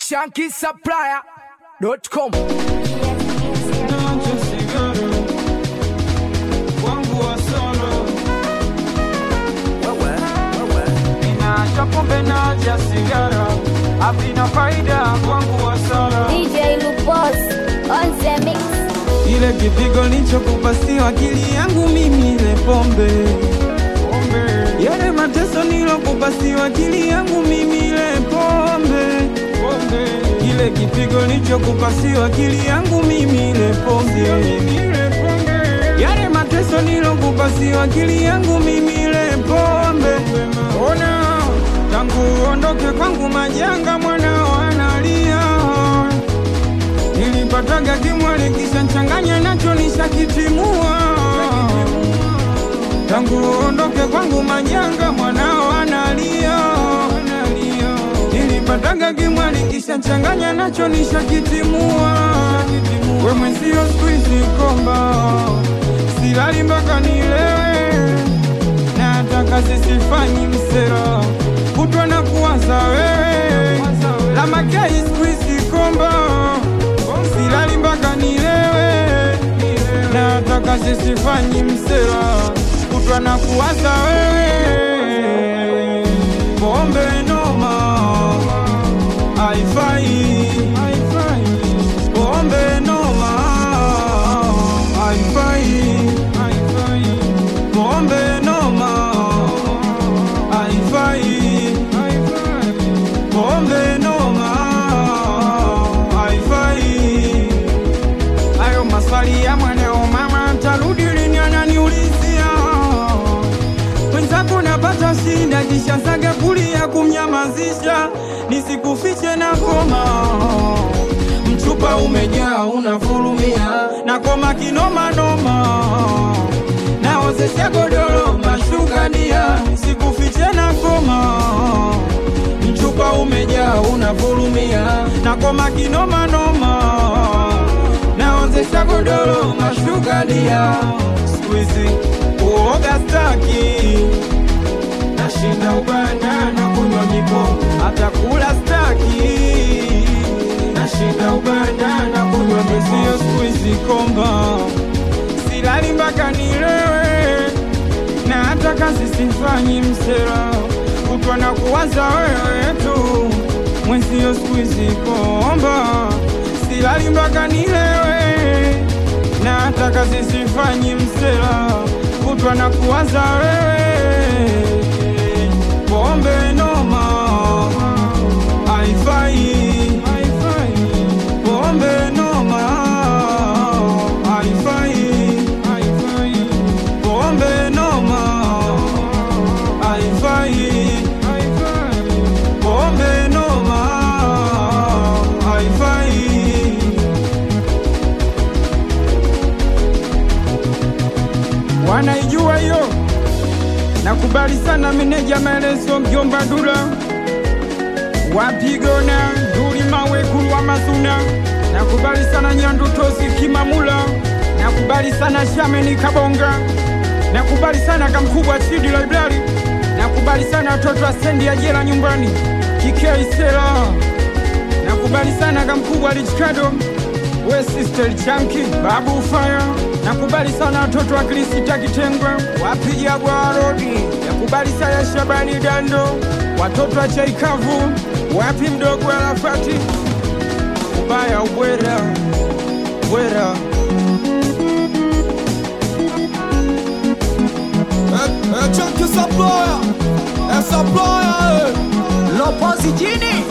shankisupplier.com Nacho sigara wangu wa solo, ninaacha pombe naja sigara, havina faida wangu wa solo. DJ Lupos on the mix. Ile kipigo nilichokupasia akili yangu mimi, ile pombe yale mateso nilokupasiwa akili yangu mimi, ile pombe ile kipigo nilichokupasiwa akili yangu mimi, ile pombe yale mateso nilokupasiwa akili yangu mimi, ile pombe ona tangu uondoke kwangu majanga mwana wanalia nilipataga kimwali kisha nchanganya nacho nishakitimua tangu uondoke kwangu majanga mwanao analia nilipataga kimwali kisha nchanganya nacho nishakitimua we mwenzio skuizi komba silali mpaka nilewe na hata kazi sifanyi msera kutwa na kuwaza wewe la makei skuizi komba silali mpaka nilewe na hata kazi sifanyi msera kutwa na kuwaza wewe pombe noma haifai pombe noma haifai pombe noma haifai pombe noma haifai hayo maswali ya mwanao mama tarudi lini ananiulizia mwenzako napata shida kisha saga kulia kumnyamazisha nisikufiche na koma mchupa umejaa unafurumia na koma kinomanoma naozesha godoro mashugania sikufiche na koma mchupa umejaa unafurumia na koma kinomanoma naozesha godoro mashugalia skuizi uoga staki nashinda ubanda na kunywa mipo hata kula staki nashinda ubanda na kunywa mesio skuizi komba silali mpaka nilewe na hata kazi sifanyi msera kutwa na kuwaza wewe tu mwenzio skuizi komba silali mpaka nilewe na hata kazi sifanyi msera kutwa na kuwaza wewe pombe noma haifai pombe noma haifai pombe noma haifai pombe noma haifai wanaijua hiyo nakubali sana meneja maelezo mjomba dula wapigona duli mawe kulwa mazuna nakubali sana nyandu tosi kimamula nakubali sana shameni kabonga nakubali sana kamkubwa chidi library nakubali sana watoto wa stendi ya jela nyumbani kikeisela nakubali sana kamkubwa lichikado we sister chanki babu fire nakubali sana watoto wa krisita kitengwe wapija bwarodi nakubali sana shabani dando watoto wa chaikavu wapi mdogo arafati ubaya ubwera bwera É, é Chuck Supplier, é Supplier, Lopozi jini